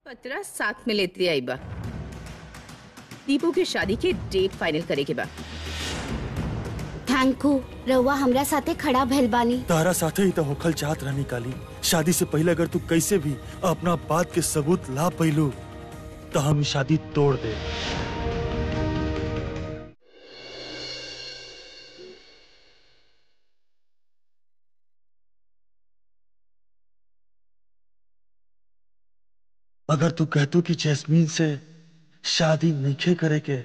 पतरा साथ में लेती आई बा दीपू के शादी के डेट फाइनल करे के बा थैंक यू रउआ हमरा साथे खड़ा भइल बानी तारा साथे ही तो होखल चाहत रहनी काली शादी से पहले अगर तू कैसे भी अपना बात के सबूत ला पैलू तो हम ई शादी तोड़ दे अगर तू कहतू कि जैस्मीन से शादी नहीं करे के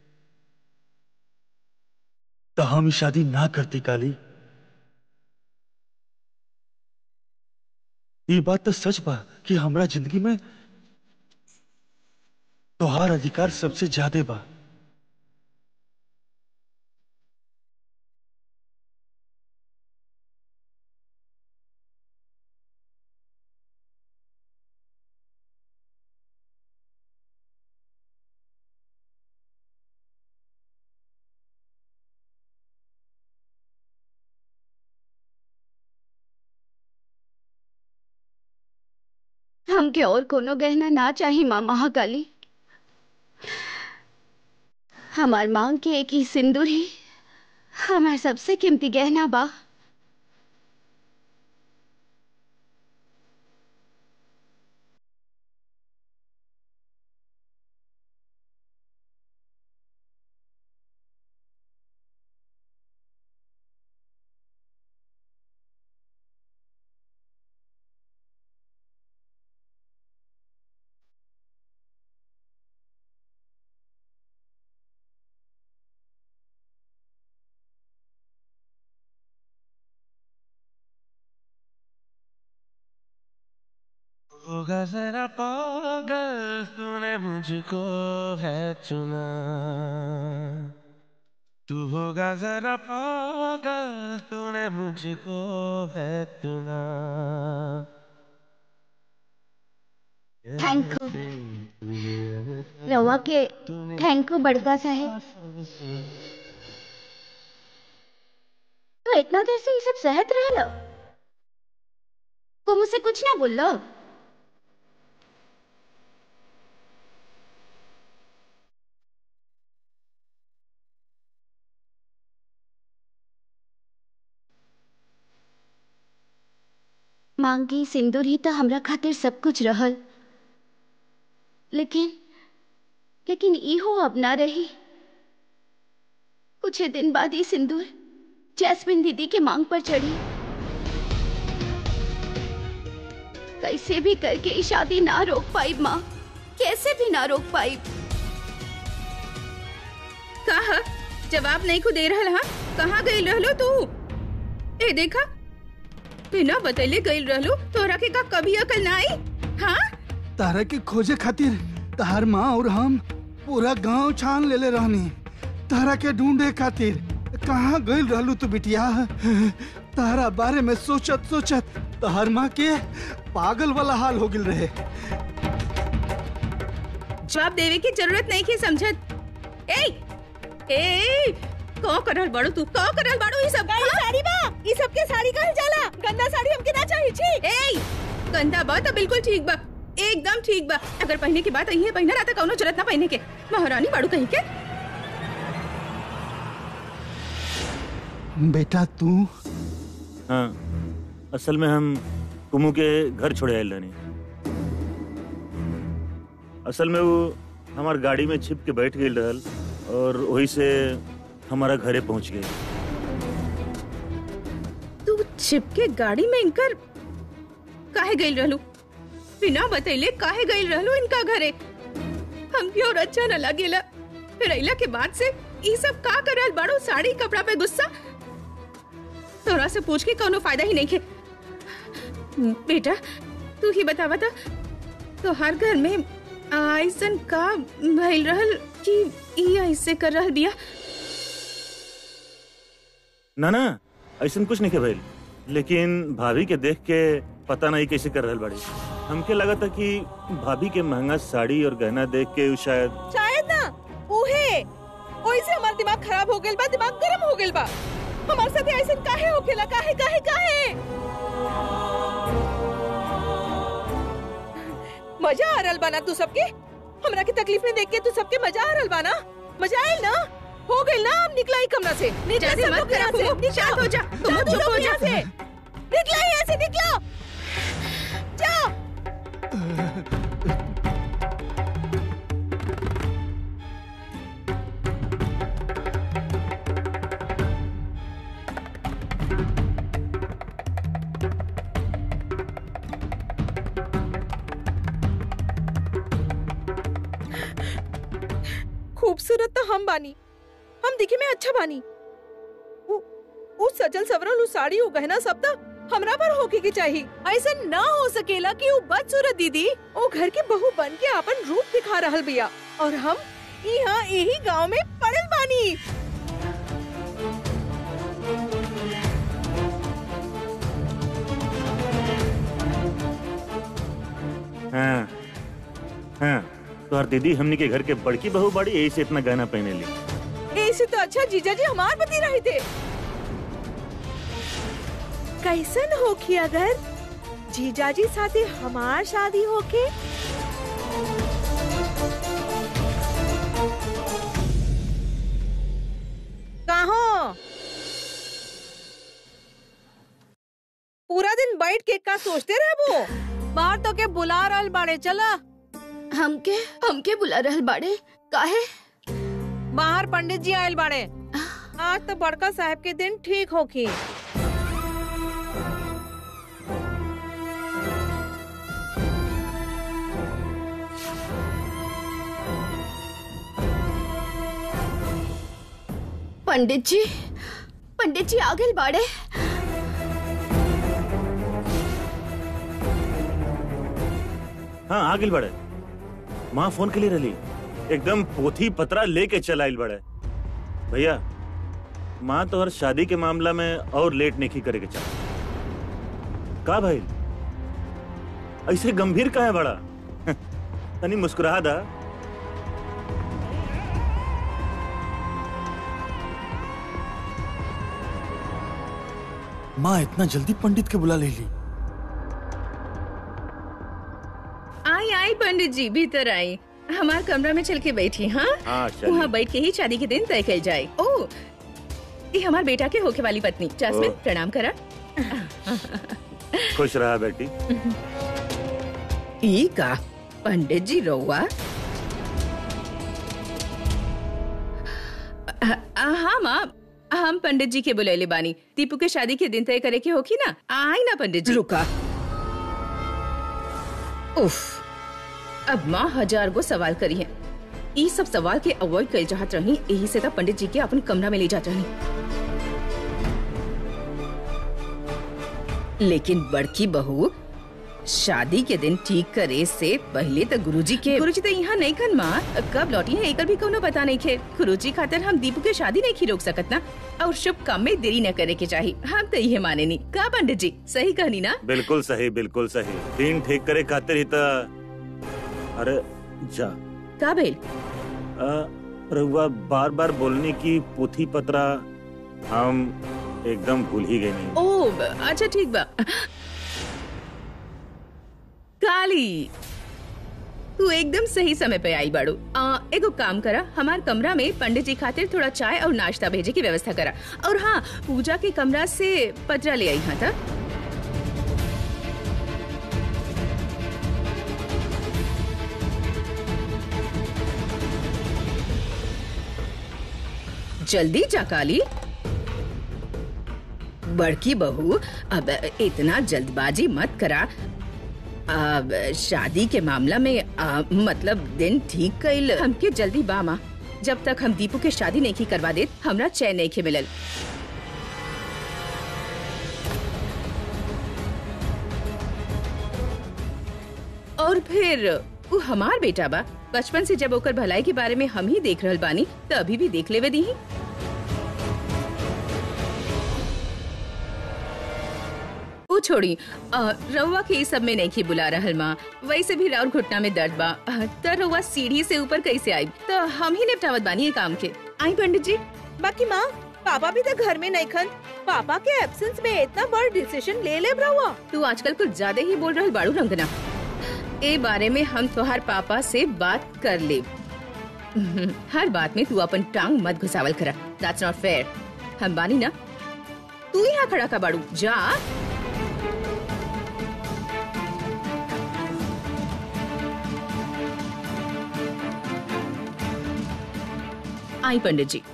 तो हम ई शादी ना करती काली ये बात तो सच बा कि हमरा जिंदगी में तोहार अधिकार सबसे ज्यादा बा हमके और कोनो गहना ना चाही माँ महाकाली हमार मांग के एक ही सिंदूर ही हमार सबसे कीमती गहना बा होगा जरा पागल तूने मुझको है चुना तू होगा जरा पागल तूने मुझको है चुना थैंक यू रवा के थैंक यू बड़का साहेब तो इतना देर से ये सब सहत रहल को मुझसे कुछ ना बोल लो मांगी सिंदूर ही तो हमरा खातिर सब कुछ रहल लेकिन लेकिन इहो अब ना रही कुछ ही दिन बाद ही सिंदूर जैस्मिन दीदी के मांग पर चढ़ी कैसे भी करके ये शादी ना रोक पाई माँ कैसे भी ना रोक पाई कहा जवाब नहीं को दे रहल हा कहाँ गई रहलो तू ए देखा बिना बतैले गई रहलो तोरा के का कभी अकल ना आई हाँ तारा के खोजे खातिर तार माँ और हम पूरा गांव छान लेले रहनी तारा के ढूंढे खातिर कहाँ गइल रहलू तू बिटिया तारा बारे में सोचत सोचत तार माँ के पागल वाला हाल हो गिल रहे जवाब देवे की जरूरत नहीं की समझत ए ए को करल बाड़ू तू को करल बाड़ू ई सब हाँ? साड़ी बा ई सबके साड़ी कहल जाला गंदा साड़ी हमके ना चाहिए छी ए गंदा बा तो बिल्कुल ठीक बा एकदम ठीक बा अगर पहने की बात है पहना रहता कौनो जरूरत ना पहने के महारानी बाड़ू कहीं के बेटा तू हाँ असल में हम कुमू के घर छोड़े आयल रहनी असल में वो हमार गाड़ी में छिप के बैठ गई रहल और वही से हमारा घरे पहुंच गई तू छिपके गाड़ी में इनकर काहे गई रहलू बिना बतैले काहे गई रहलू इनका घरे हमके और अच्छा न लगेला फिर अइला के बाद से ई सब का करल बाड़ू साड़ी कपड़ा पे गुस्सा तोरा से पूछ के कोनो फायदा ही नहीं के बेटा तू ही बतावा तो तो हर घर में ऐसन का भइल रहल कि ई ऐसे कर रहल बिया ना ना ऐसा कुछ नहीं के भइल लेकिन भाभी के देख के पता नहीं कैसे कर रहल बाड़ी हमके लगा था कि भाभी के महंगा साड़ी और गहना देख के उ शायद शायद ना उहे ओई से हमार दिमाग खराब हो गेल बा दिमाग गरम हो गेल बा हमार साथे ऐसन काहे होखेला काहे काहे काहे मजा आ रहल बाना तू सबके हमरा की तकलीफ में देख के तू सबके मजा आ रहल बाना मजा आयल ना हो गइल ना अब निकला ही कमरा से निकला जल्दी सब मत लोग यहाँ करा, से कुमु, निकला शांत हो जा, तुम जाओ, चुप लोग हो जा। यहाँ से निकला यहाँ से निकला जाओ खूबसूरत तो हम बानी हम दिखे में अच्छा बानी उ, उ सजल सवरल उ साड़ी उ गहना सब तो हमरा पर होके के चाहिए ऐसा ना हो सकेला कि उ बदसूरत दीदी ओ घर के बहू बन के अपन रूप दिखा रहल बिया और हम यहाँ यही गांव में पड़ल बानी हाँ हाँ तोहर दीदी हमनी के घर के बड़की बहू बड़ी यही से इतना गहना पहने ली ऐसे तो अच्छा जीजा जी हमार बती रहे थे कैसन होखी अगर जीजा जी साथे हमार शादी होके कहाँ पूरा दिन बैठ के का सोचते रहबो बाहर तो के बुला रहल बाड़े चला हमके हमके बुला रहल बाड़े काहे बाहर पंडित जी आयल बाड़े आज तो बड़का साहब के दिन ठीक होखी पंडित जी पंडित जी आ गए बाड़े हाँ आगिल बड़े माँ फोन के लिए रही एकदम पोथी पतरा लेके चल आइल बड़े भैया माँ तो हर शादी के मामला में और लेट नहीं करे के चल का भाई ऐसे गंभीर का है बड़ा तनी मुस्कुरा दा माँ इतना जल्दी पंडित के बुला ले ली आई आई पंडित जी भीतर आई हमार कमरा में चल के बैठी हाँ हाँ वहाँ चल बैठ के ही शादी के दिन तय कल जाए ओ ये हमार बेटा के होके वाली पत्नी जासमिन ओ। प्रणाम करा खुश रहा बेटी ई का पंडित जी रहुआ अ- अ- हाँ माँ हम पंडित जी के बुलैले बानी दीपू के शादी के दिन तय करे के होकी ना आई ना पंडित जी रुका उफ अब माँ हजार गो सवाल करी है ई सब सवाल के अवॉइड कर चाहत रही यही से तो पंडित जी के अपन कमरा में ले जात रही लेकिन बड़की बहू शादी के दिन ठीक करे से पहले तो गुरुजी के गुरुजी तो यहाँ नहीं खन माँ कब लौटी है एकर भी कोनो पता नहीं खे गुरुजी खातिर हम दीपू के शादी नहीं की रोक सकत ना और शुभ काम में देरी न करे के चाहिए हम तो ये माने नहीं का पंडित जी सही कहनी ना बिल्कुल सही बिल्कुल सही दिन ठीक करे खातिर ही तो अरे जा का भेल अ, रहुआ बार बार बोलने की पोथी पतरा हम एकदम भूल ही गए नहीं ओ ब- अच्छा ठीक बा काली तू एकदम सही समय पे आई बाड़ू आ, एगो काम करा हमार कमरा में पंडित जी खातिर थोड़ा चाय और नाश्ता भेजे की व्यवस्था करा और हाँ पूजा के कमरा से पतरा ले आई हाँ था जल्दी जा काली बड़की बहू अब इतना जल्दबाजी मत करा अब शादी के मामला में आ, मतलब दिन ठीक कइल हमके जल्दी बामा जब तक हम दीपू के शादी नहीं की करवा देत हमरा चैन नहीं के मिलल और फिर वो हमार बेटा बा बचपन से जब ओकर भलाई के बारे में हम ही देख रहल बानी तो अभी भी देख लेवे दी वो छोड़ी अ, रउआ के इस सब में नहीं बुला रहल माँ वैसे भी राउर घुटना में दर्द बा अ, त रउआ सीढ़ी से ऊपर कैसे आई तो हम ही निपटावत बानी ये काम के आई पंडित जी बाकी माँ पापा भी तो घर में नहीं खन पापा के एब्सेंस में इतना बड़ा डिसीजन ले ले रहुआ तू आजकल कुछ ज्यादा ही बोल रहल बाड़ू रंगना ए बारे में हम तोहार पापा से बात कर ले हर बात में तू अपन टांग मत घुसावल करा दैट्स नॉट फेयर हम बानी ना तू यहाँ खड़ा का बाड़ू जा आई पंडित जी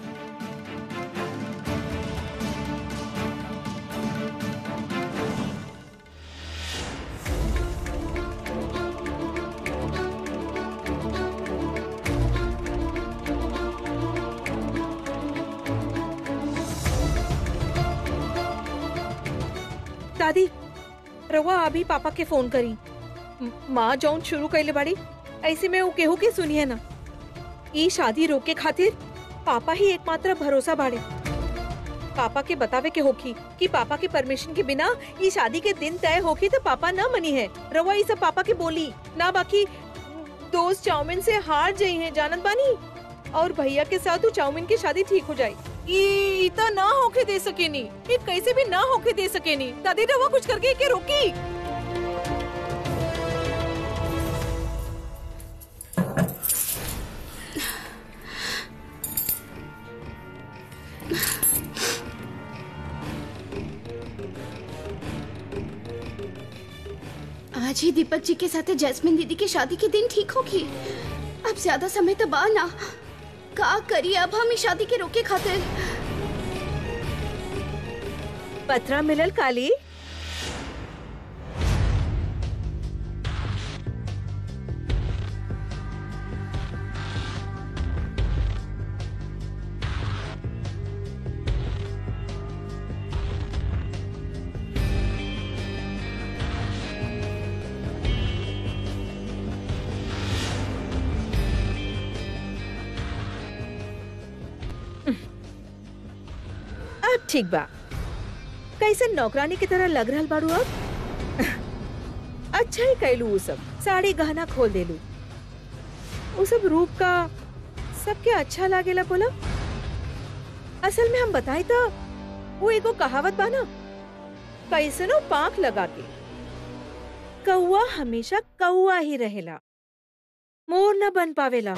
दादी रवा अभी पापा के फोन करी म- माँ जौन शुरू कैले बाड़ी ऐसे में वो केहू के सुनिए ना ई शादी रोके खातिर पापा ही एकमात्र भरोसा बाड़े पापा के बतावे के होखी कि पापा के परमिशन के बिना ई शादी के दिन तय होखी तो पापा ना मनी है रवा ई सब पापा के बोली ना बाकी दोस्त चाउमीन से हार जाई है जानत बानी और भैया के साथ वो चाउमीन की शादी ठीक हो जाए ई इतना ना होके दे सकेनी ये कैसे भी ना होके दे सकेनी दादी रवा कुछ करके के रोकी आज ही दीपक जी के साथ जैस्मिन दीदी की शादी के दिन ठीक होगी अब ज्यादा समय तो बा ना का करिए अब हम इस शादी के रोके खातिर पत्रा मिलल काली अब ठीक बा कैसे नौकरानी की तरह लग रहल बाड़ू अब अच्छा ही कैलू वो सब साड़ी गहना खोल देलू वो सब रूप का सबके अच्छा लागेला बोला असल में हम बताई तो वो एगो कहावत बा ना कैसनो पांख लगा के कौआ हमेशा कौआ ही रहेला मोर न बन पावेला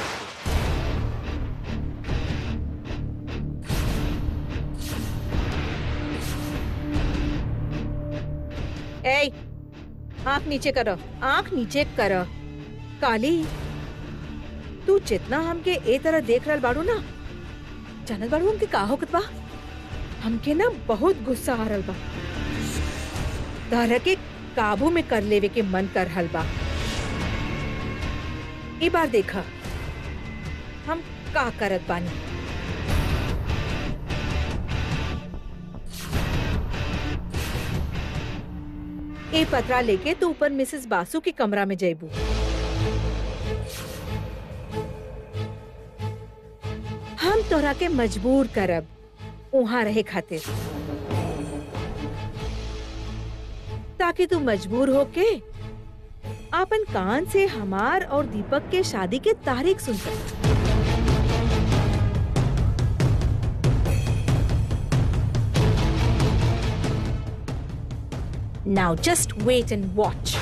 ए आंख नीचे करो आंख नीचे करो काली तू जितना हमके ए तरह देख रहल बाड़ू ना जानत बाड़ू हमके का होकत बा हमके ना बहुत गुस्सा आ रहल बा तारा के काबू में कर लेवे के मन कर रहल बा ई बार देखा हम का करत बानी ए पतरा लेके तू ऊपर मिसेस बासु के कमरा में जैबू हम तोरा के मजबूर करब वहां रहे खातिर ताकि तू मजबूर होके आपन कान से हमार और दीपक के शादी के तारीख सुन सक Now just wait and watch.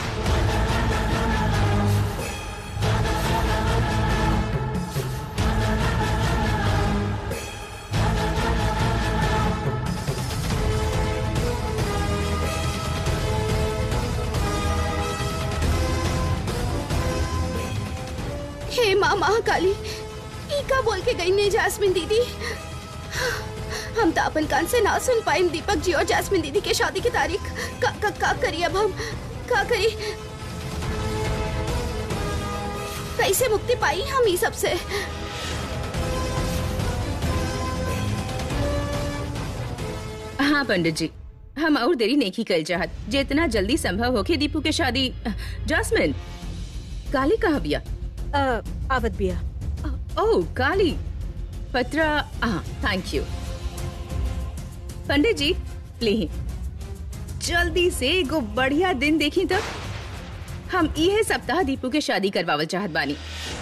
हे माँ महाकाली ई का बोल के गई नहीं जास्मिन दीदी हम तो अपन कान से ना सुन पाए दीपक जी और जास्मिन दीदी के शादी की तारीख का का, का करी अब हम का करी कैसे मुक्ति पाई हम ई सब से हाँ पंडित जी हम और देरी नहीं की कल चाहत जितना जल्दी संभव होके दीपू के शादी जासमिन काली कहाँ बिया अ, आवत बिया ओह काली पत्रा हाँ थैंक यू पंडित जी ले जल्दी से एगो बढ़िया दिन देखी तब हम इहे सप्ताह दीपू के शादी करवावल चाहत बानी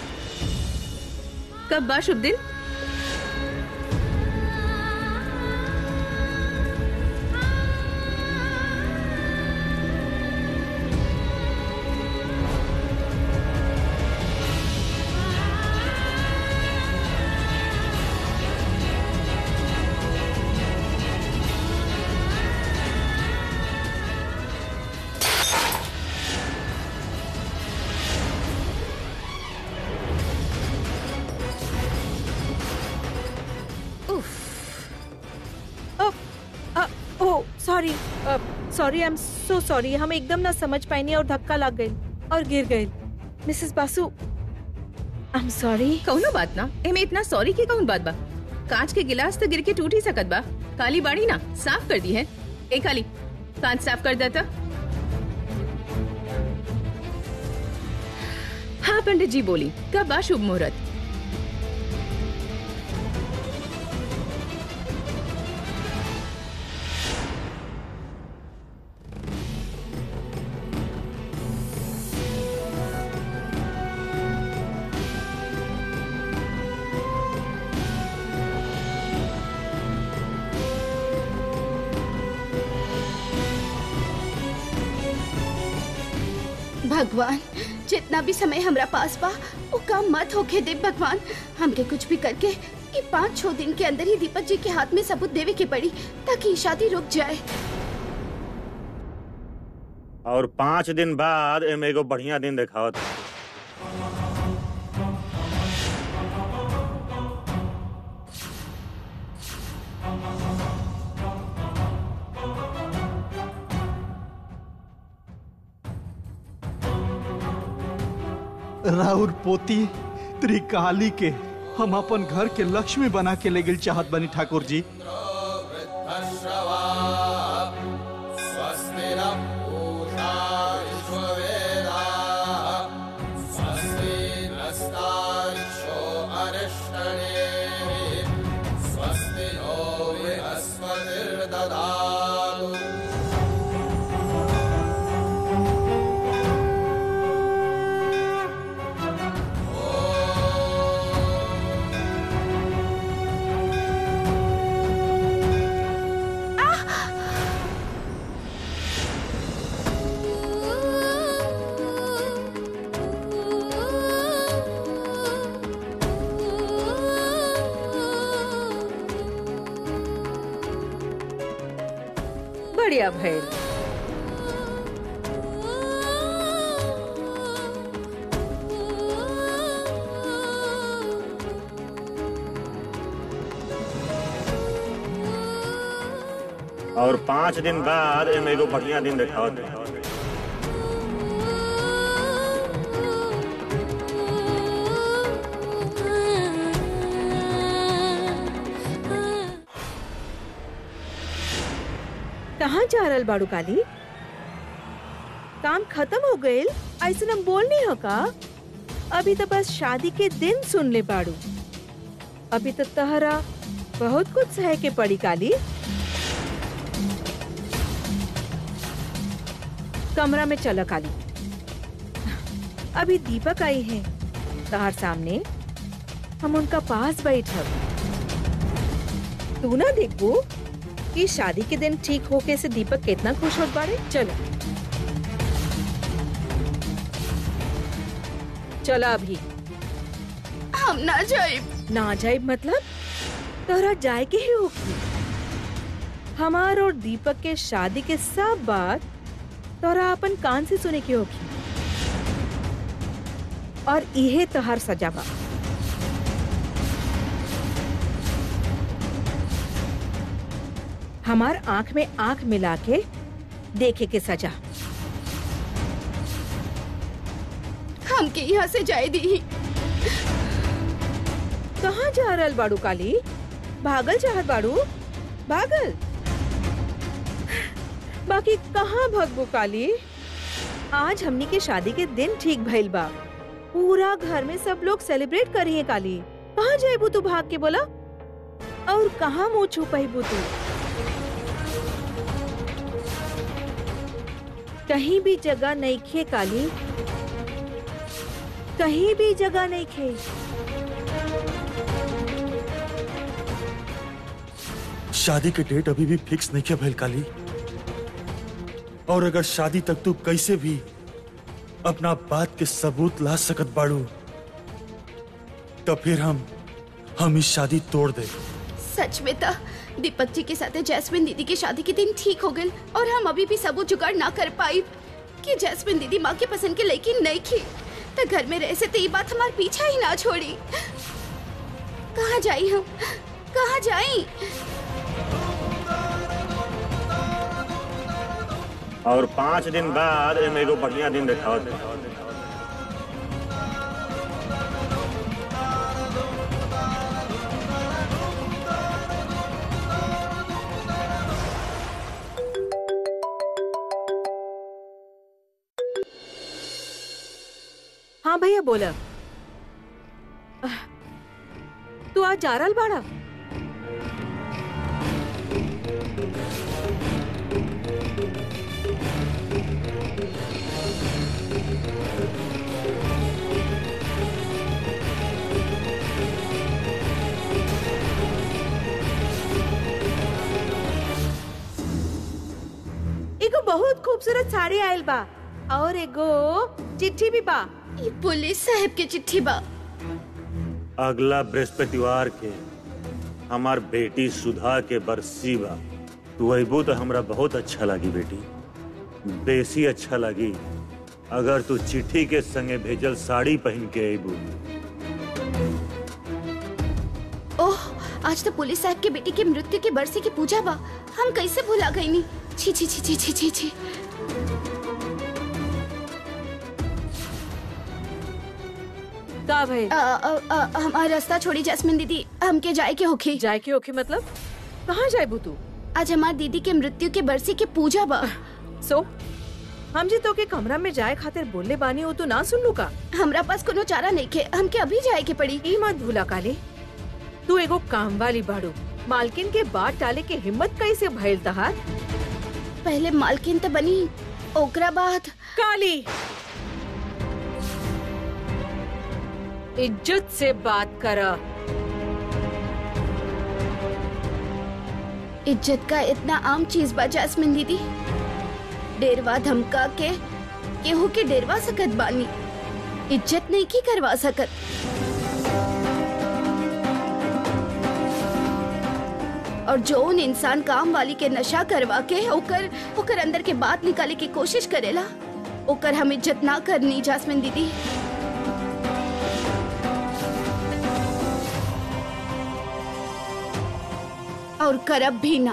कब बा शुभ दिन sorry sorry I am so sorry हम एकदम ना समझ पाएनी और धक्का लग गई और गिर गए मिसेस बासु आई एम सॉरी कौनो बात ना एमे इतना सॉरी की कौन बात बा कांच के गिलास तो गिर के टूट ही सकत बा काली बाड़ी ना साफ कर दी है ए काली कांच साफ कर देता हाँ पंडित जी बोली कब बा शुभ मुहूर्त भगवान जितना भी समय हमरा पास बा वो काम मत होके दे भगवान हमके कुछ भी करके ये पाँच छह दिन के अंदर ही दीपक जी के हाथ में सबूत देवे के पड़ी ताकि ये शादी रुक जाए और पाँच दिन बाद एमे एगो बढ़िया दिन देखावत राउर पोती त्रिकाली के हम अपन घर के लक्ष्मी बना के ले गेल चाहत बनी ठाकुर जी बढ़िया भैल और पाँच दिन बाद एमे एगो बढ़िया दिन देखावत कहाँ जा रहल बाड़ू काली काम खत्म हो गइल ऐसे हम बोल नहीं हो का अभी तो बस शादी के दिन सुन ले बाड़ू अभी तो तहरा बहुत कुछ सह के पड़ी काली कमरा में चलो काली अभी दीपक आई है तहर सामने हम उनका पास बैठब तू ना देखबू कि शादी के दिन ठीक होके से दीपक कितना खुश होत बाड़े चलो चलो अभी हम ना जाए ना जाए मतलब तोरा जाए के ही होगी हमार और दीपक के शादी के सब बात तोरा अपन कान से सुने की होगी और इहे तोहर सजा बा हमार आंख में आंख मिला के देखे के सजा हमके यहाँ से जाए दी कहाँ जा रहल बाड़ू काली भागल चाहत बाड़ू भागल बाकी कहाँ भगबू काली आज हमनी के शादी के दिन ठीक भइल बा पूरा घर में सब लोग सेलिब्रेट करी है काली कहाँ जाइबू तू भाग के बोला और कहाँ मुंह छुपाइबू तू कहीं भी जगह नहीं खे काली कहीं भी जगह नहीं खे शादी के डेट अभी भी फिक्स नहीं किया भैल काली और अगर शादी तक तू कैसे भी अपना बात के सबूत ला सकत बाड़ू तो फिर हम हम इस शादी तोड़ दे सच में था दीपक जी के साथ जैस्मिन दीदी की शादी के दिन ठीक हो गए और हम अभी भी सबूत जुगाड़ ना कर पाई कि जैस्मिन दीदी माँ के पसंद के लड़की नहीं थी तो घर में रह से तो ये बात हमारे पीछा ही ना छोड़ी कहाँ जाई हम कहाँ जाई और पाँच दिन बाद एमे एगो बढ़िया दिन देखावत है हाँ भैया बोला तू आज जा रहल बाड़ा एगो बहुत खूबसूरत साड़ी आयल बा और एगो चिट्ठी भी बा ये पुलिस साहब के चिट्ठी बा अगला बृहस्पतिवार के हमार बेटी सुधा के बरसी बा तू अबू तो हमरा बहुत अच्छा लगी बेटी बेसी अच्छा लगी अगर तू चिट्ठी के संगे भेजल साड़ी पहन के अबू ओह आज तो पुलिस साहब के बेटी के मृत्यु के बरसी की पूजा बा हम कैसे भुला गई नी छी छी छी छी छी छी छी का भई अ, अ, अ, हमारा रास्ता छोड़ी जैस्मिन दीदी हमके जाए के होखी जाए के ओके मतलब कहाँ जाए तू आज हमार दीदी के मृत्यु के बरसी के पूजा बा सो हम जी तो के कमरा में जाए खातिर बोले बानी हो तो ना सुन लू का हमरा पास कोनो चारा नहीं के हमके अभी जाए के पड़ी ई मत भूला काले तू एगो काम वाली बाड़ू मालकिन के बात डाले के हिम्मत कैसे भइल तहार पहले मालकिन तो बनी ओकरा बाद काली इज्जत से बात करा इज्जत का इतना आम चीज बा जैस्मिन दीदी डेरवा धमका के केहू के डेरवा सकत बानी इज्जत नहीं की करवा सकत और जो उन इंसान काम वाली के नशा करवा के ओकर ओकर अंदर के बात निकाले की कोशिश करेला ओकर हम इज्जत ना करनी जास्मिन दीदी और करब भी ना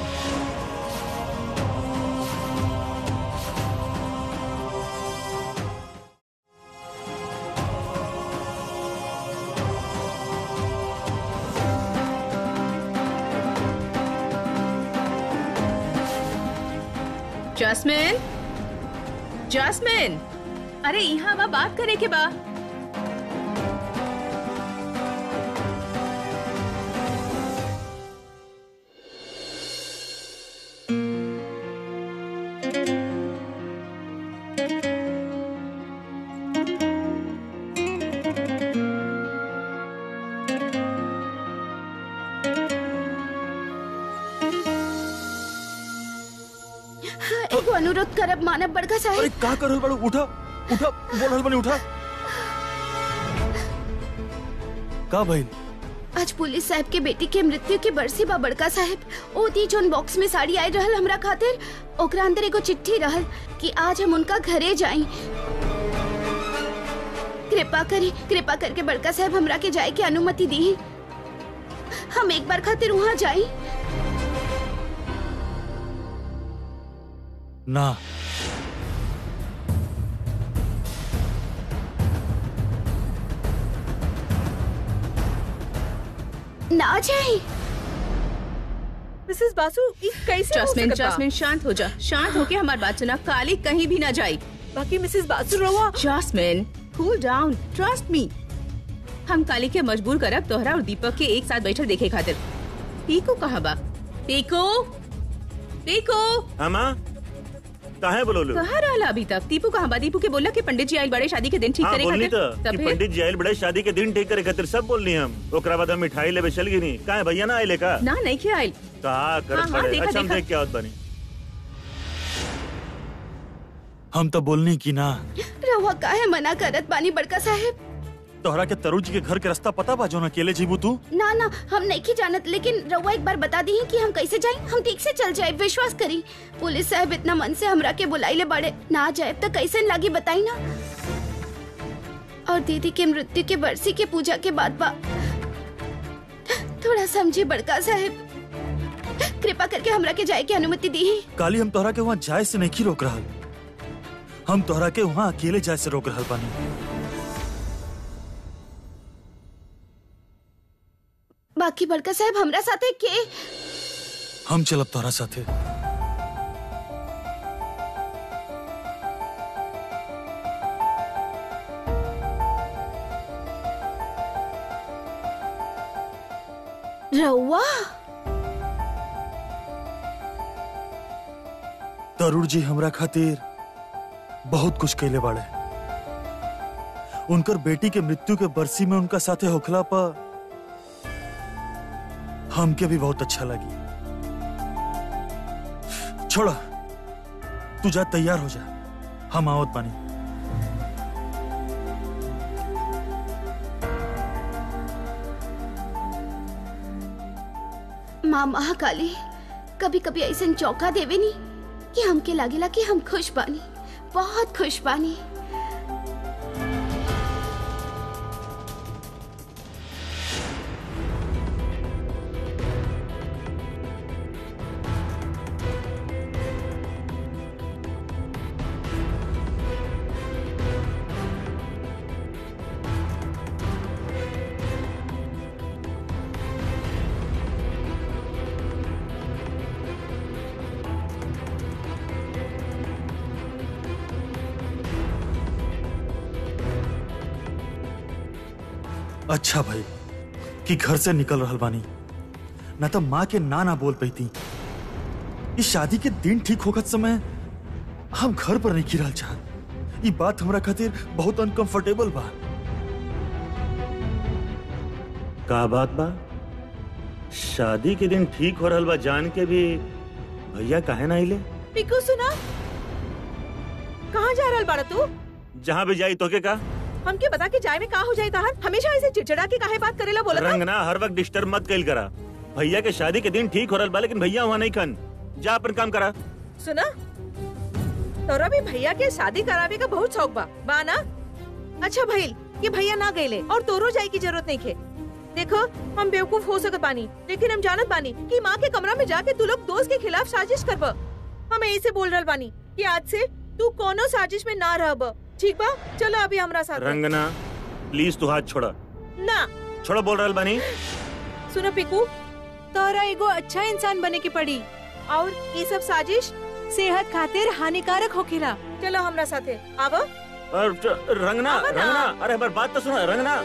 जैस्मिन जैस्मिन अरे यहाँ बा बात करे के बा एगो अनुरोध करब मानब बड़का अरे साहब का कर रहल बाड़ू उठा उठा बोल रहल बानी उठा का बहन आज पुलिस साहब के बेटी के मृत्यु के बरसी बा बड़का साहब ओ दी जोन बॉक्स में साड़ी आई रहल हमरा खातिर ओकरा अंदर एगो चिट्ठी रहल कि आज हम उनका घरे जाई कृपा करी कृपा करके बड़का साहब हमरा के जाए के अनुमति दी हम एक बार खातिर वहाँ जाई ना ना जाई मिसेस बासु ई कैसे हो जैस्मिन सकता? जैस्मिन शांत हो जा शांत होके हमारी बात सुना काली कहीं भी ना जाई बाकी मिसेस बासु रवा Jasmine cool down trust me हम काली के मजबूर करब तोहरा और दीपक के एक साथ बैठल देखे खातिर पीको कहाँ बा पीको पीको हमा काहे बोलोलू कहाँ रहला अभी तक दीपू कहाँ बा दीपू के बोला कि पंडित जी आइल बड़े शादी के दिन ठीक हाँ करे बोलनी तो खातिर कि तब फिर पंडित जी आयल बड़े शादी के दिन ठीक करे खातिर सब बोलनी हम ओकरा बाद हम मिठाई लेवे चल गिनी काहे भैया ना आइले का ना नहीं क्या आइल का कर हाँ, हाँ, पड़े देखा, अच्छा हम देखा। देख के आवत बनी हम तो बोलनी की ना रहुआ काहे मना करत बानी बड़का साहब तोहरा के तरुण जी के घर के रास्ता पता बा जोन अकेले जीबू तू ना ना हम नहीं की जानत लेकिन रउआ एक बार बता दी कि हम कैसे जाए हम ठीक से चल जाए विश्वास करी पुलिस साहब इतना मन से हमरा के बुलाइले बड़े ना जाए तो कैसे लागी बताई ना और दीदी के मृत्यु के बरसी के पूजा के बाद बा थोड़ा समझे बड़का साहब कृपा करके हमरा के जाए की अनुमति दी काली हम तोहरा के वहाँ जाए से नहीं रोक रहा हम तोहरा के वहाँ अकेले जाए से रोक रहा बानी बाकी बड़का साहब हमरा साथे के हम चलब तोहरा साथे रउआ तरुण जी हमरा खातिर बहुत कुछ कैले बाड़े उनकर बेटी के मृत्यु के बरसी में उनका साथे होखला पर हमके भी बहुत अच्छा लगी छोड़ा तू जा तैयार हो जा हम आवत बानी माँ महाकाली कभी कभी ऐसे चौका देवे नी कि हमके लागेला कि हम खुश बानी बहुत खुश बानी अच्छा भाई कि घर से निकल रहल बानी ना तो माँ के ना ना बोल पैती इस शादी के दिन ठीक होखत समय हम घर पर नहीं गिरल चाहत ये बात हमरा खातिर बहुत अनकंफर्टेबल बा का बात बा शादी के दिन ठीक हो रहल बा जान के भी भैया काहे ना आइले पिकू सुना कहाँ जा रहल बाड़ा तू जहाँ भी जाई तोके का हमके बता के जाए में का हो जाए ताहर हमेशा ऐसे चिड़चिड़ा के काहे बात करेला बोला था रंगना हर वक्त डिस्टर्ब मत कैल करा भैया के शादी के दिन ठीक हो रहल बा लेकिन भैया वहाँ नहीं खन जा अपन काम करा सुना तोरा भी भैया के शादी करावे का बहुत शौक बा बा ना अच्छा भइल कि भैया ना गईले और तोरो जाए की जरूरत नहीं खे देखो हम बेवकूफ हो सकत बानी लेकिन हम जानत बानी कि माँ के कमरा में जाके तू लोग दोस्त के खिलाफ साजिश करब हम यही से बोल रहल बानी कि आज से तू कोनो साजिश में ना रहब ठीक बा चलो अभी हमरा साथ रंगना प्लीज तू हाथ छोड़ा ना छोड़ो बोल रहल बानी सुनो पिकू तोरा एगो अच्छा इंसान बने के पड़ी और ये सब साजिश सेहत खातिर हानिकारक होखेला चलो हमरा साथे आवा और च- रंगना आवा ना। रंगना अरे हमारी बात तो सुनो रंगना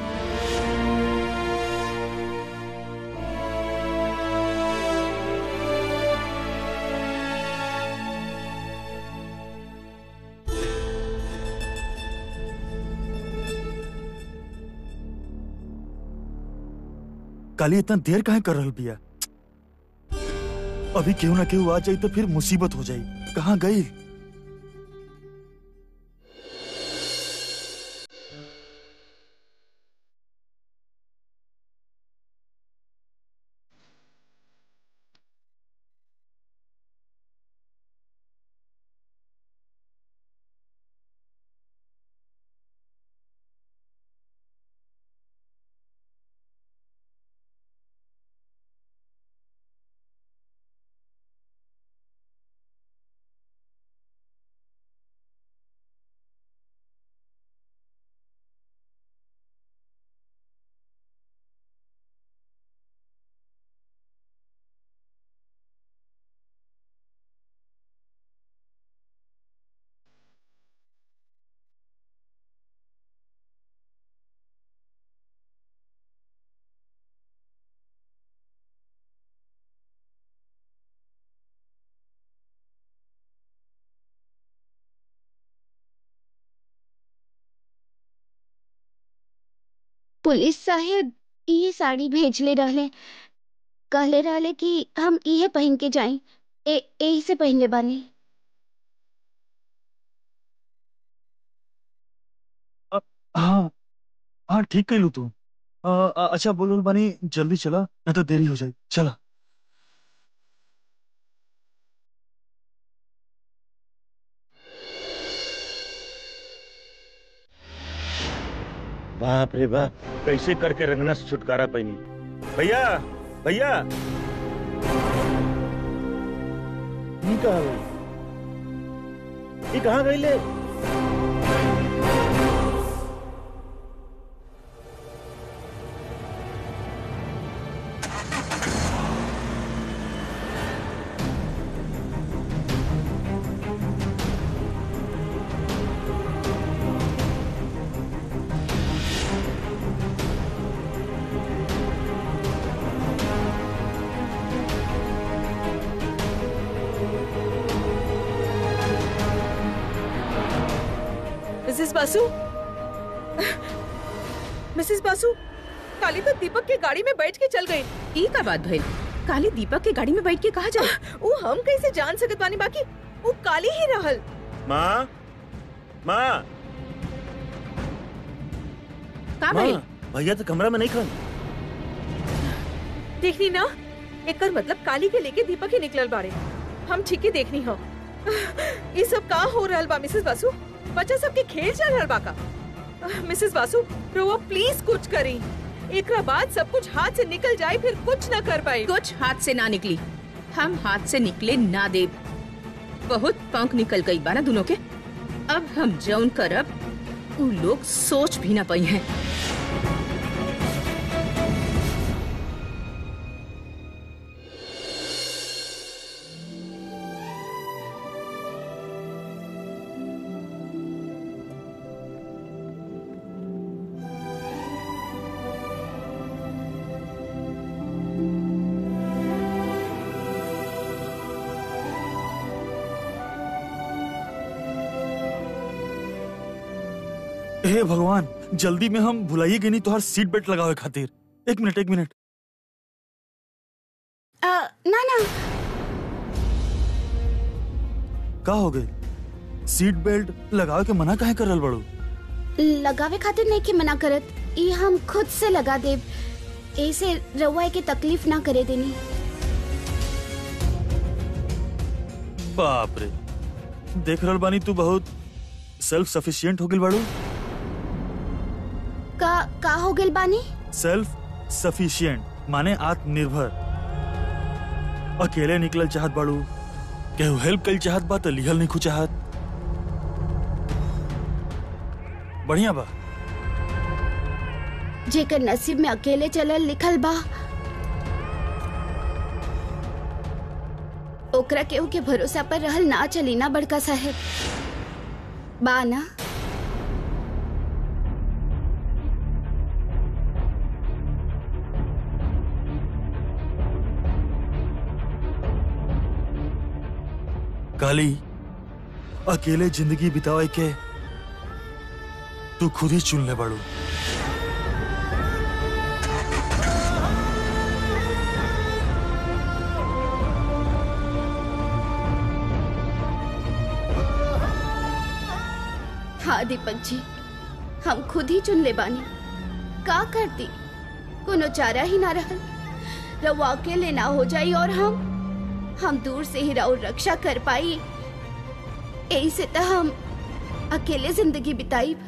काली इतना देर काहे कर रहल बिया अभी केहू ना केहू आ जाई तो फिर मुसीबत हो जाई कहाँ गई पुलिस साहेब ये साड़ी भेजले रहले कहले रहले कि हम इहे पहन के जाएं ए यही से पहनले बानी हाँ हाँ ठीक कैलू तू आ, आ, अच्छा बोल बोल बानी जल्दी चला नहीं तो देरी हो जाए चला बाप रे बाप कैसे करके रंगना से छुटकारा पाई भैया भैया ये कहाँ गई ये कहाँ गई ले मिसेस बासु मिसेस बासु काली तो दीपक की गाड़ी में बैठ के चल गई ई का बात भइल काली दीपक के गाड़ी में बैठ के कहा जाए वो हम कैसे जान सकत बानी बाकी वो काली ही रहल माँ माँ का माँ भइल भैया तो कमरा में नहीं खन देखनी ना एकर मतलब काली के लेके दीपक ही निकलल बारे हम ठीक ही देखनी हो ये सब का हो रहल बा मिसेस बासु बच्चा सबके खेल चल रहल बा का मिसेस बासु रोवा प्लीज कुछ करी एकरा बाद सब कुछ हाथ से निकल जाए फिर कुछ न कर पाए कुछ हाथ से ना निकली हम हाथ से निकले ना दे बहुत पंख निकल गई बाना दोनों के अब हम जौन करब उ लोग सोच भी ना पाई हैं हे भगवान जल्दी में हम भुलाइए गई नहीं तो हर सीट बेल्ट लगावे खातिर एक मिनट एक मिनट आ, ना ना का हो गए सीट बेल्ट लगावे के मना काहे कर रहल बड़ू लगावे खातिर नहीं के मना करत ई हम खुद से लगा देब ऐसे रउआ के तकलीफ ना करे देनी बाप रे देख रहल बानी तू बहुत सेल्फ सफिशिएंट हो गइल बाड़ू का का हो गइल बानी सेल्फ सफिशिएंट माने आत्मनिर्भर अकेले निकलल चाहत बाड़ू केहू हेल्प कल चाहत बा तो लिहल नहीं चाहत बढ़िया बा जेकर नसीब में अकेले चलल लिखल बा ओकरा केहू के भरोसा पर रहल ना चली ना बड़का साहेब बा ना काली अकेले जिंदगी बितावे के तू खुद ही चुन ले बाड़ू हाँ दीपक जी हम खुद ही चुन ले बानी का करती कोनो चारा ही ना रहल रवा अकेले ना हो जाई और हम हम दूर से ही राउर रक्षा कर पाई यही से तो हम अकेले जिंदगी बिताई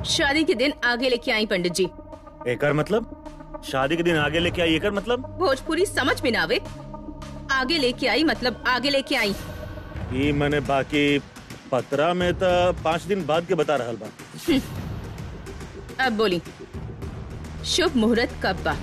शादी के दिन आगे लेके आई पंडित जी एकर मतलब शादी के दिन आगे लेके आई एकर मतलब भोजपुरी समझ में ना आवे आगे लेके आई मतलब आगे लेके आई ई मने बाकी पतरा में तो पाँच दिन बाद के बता रहल बा अब बोली शुभ मुहूर्त कब बा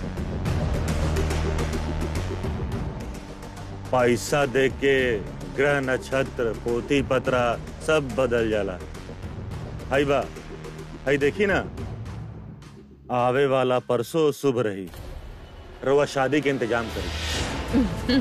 पैसा दे के ग्रह नक्षत्र पोती पतरा सब बदल जाला हाई बा हाई देखी ना आवे वाला परसों शुभ रही रउआ शादी के इंतजाम करी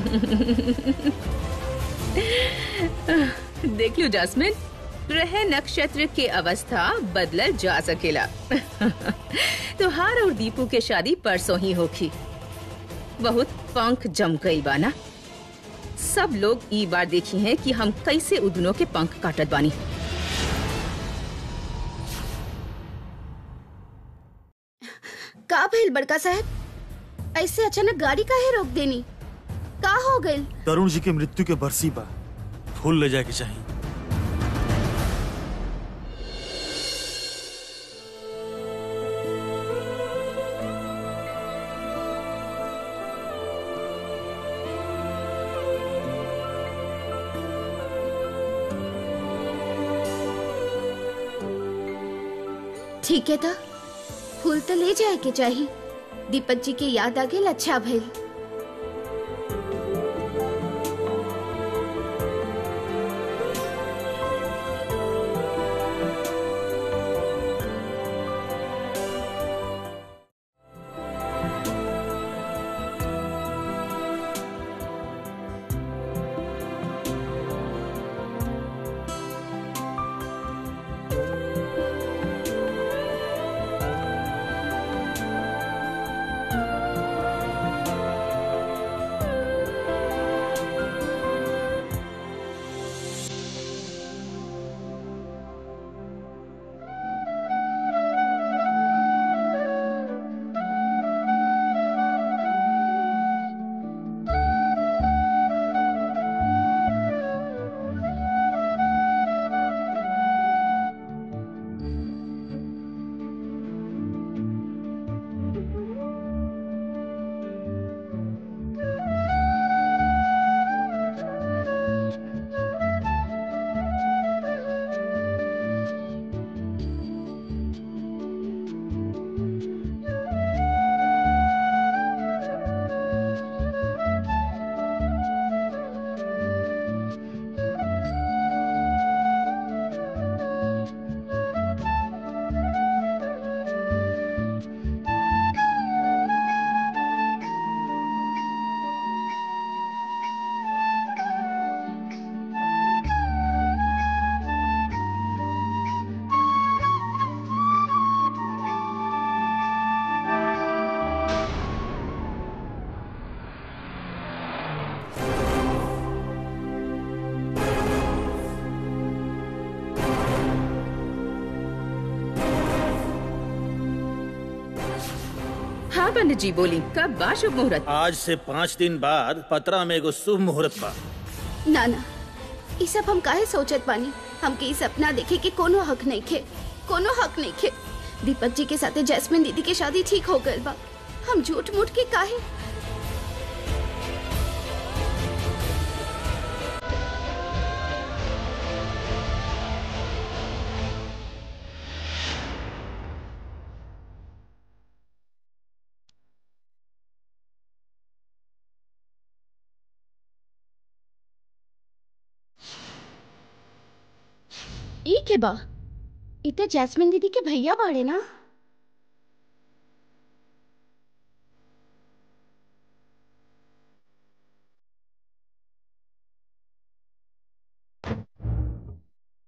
देख लो जासमिन ग्रह नक्षत्र के अवस्था बदलल जा सकेला तुहार और दीपू के शादी परसों ही होखी बहुत पंख जम गई बाना सब लोग ई बार देखी हैं कि हम कैसे उदनों के पंख काटत बानी का भइल बड़का साहब ऐसे अचानक गाड़ी काहे रोक देनी का हो गइल तरुण जी के मृत्यु के बरसी बा फूल ले जाए के चाहिए ठीक है था फूल तो ले जाए के चाहिए दीपक जी के याद आ गेल अच्छा भइल हाँ पंडित जी बोली कब बा शुभ मुहूर्त आज से पाँच दिन बाद पतरा में एगो शुभ मुहूर्त बा ना ना ई सब हम काहे सोचत बानी हमके ई सपना देखे के कोनो हक नहीं खे कोनो हक नहीं खे दीपक जी के साथे जैस्मिन दीदी के शादी ठीक हो गइल बा हम झूठ मूठ के काहे ई के बा ई तो जैस्मिन दीदी के भैया बाड़े ना